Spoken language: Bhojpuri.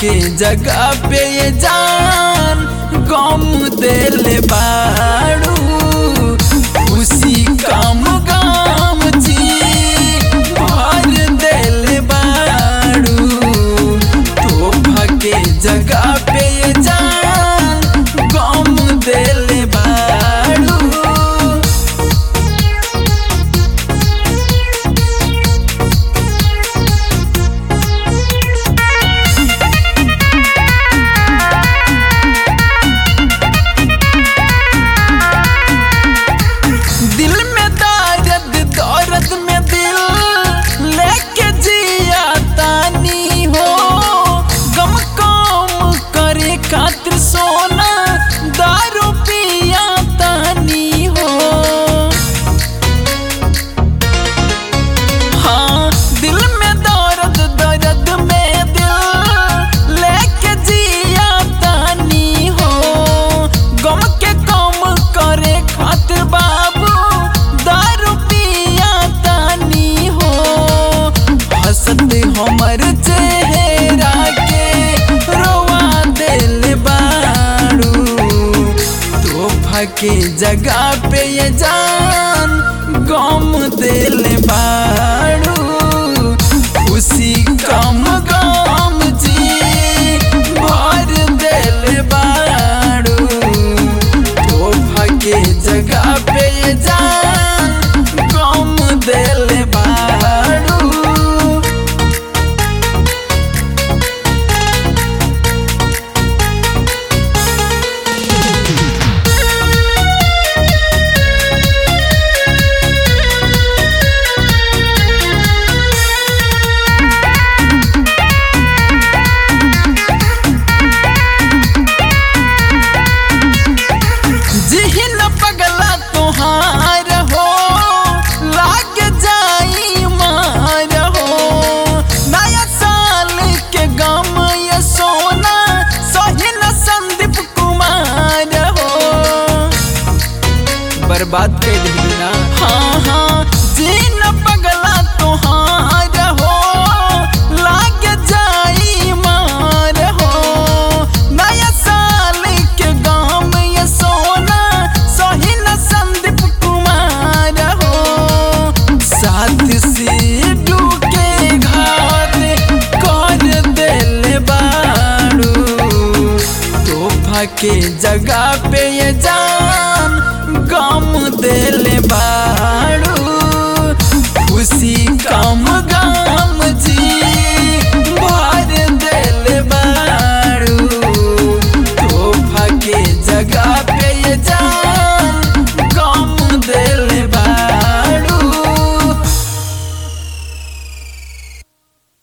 के जगह पे ये जान गम दिल बाड़ू खुशी कम गम जी भर दिल बाड़ू तोहफा के जगह पे ये जान गम दिल बाड़ू दिल में दर्द दर्द में दिल लेके जिया तानी हो गम कम करे खातिर सोना दारू पिया तानी हो हाँ दिल में दर्द दर्द में दिल लेके जिया तानी हो गम के कम करे खातिर बाबू दारू पिया तानी हो हंसत हमर चेहरा के रोवा दिल बाड़ू तोहफा के जगह पे ये जान गम दिल बाड़ू खुशी कम गम जी भर दिल बाड़ू तोहफा के जगह पे ये जान गम दिल बाड़ू जिहिन पगला तुहार हो लाग जाई मार हो नया साल के गम ये सोना सोहिन संदीप कुमार हो बर्बाद कर दिली ना हाँ हाँ जिन पगला तुहार हो लाग जाई मार हो नया साल के गाम ये सोना सोहिन संदीप कुमार हो साथ से डूके घात कर दिल बाड़ू तोहफा के जगह पे ये जान गम दिल बा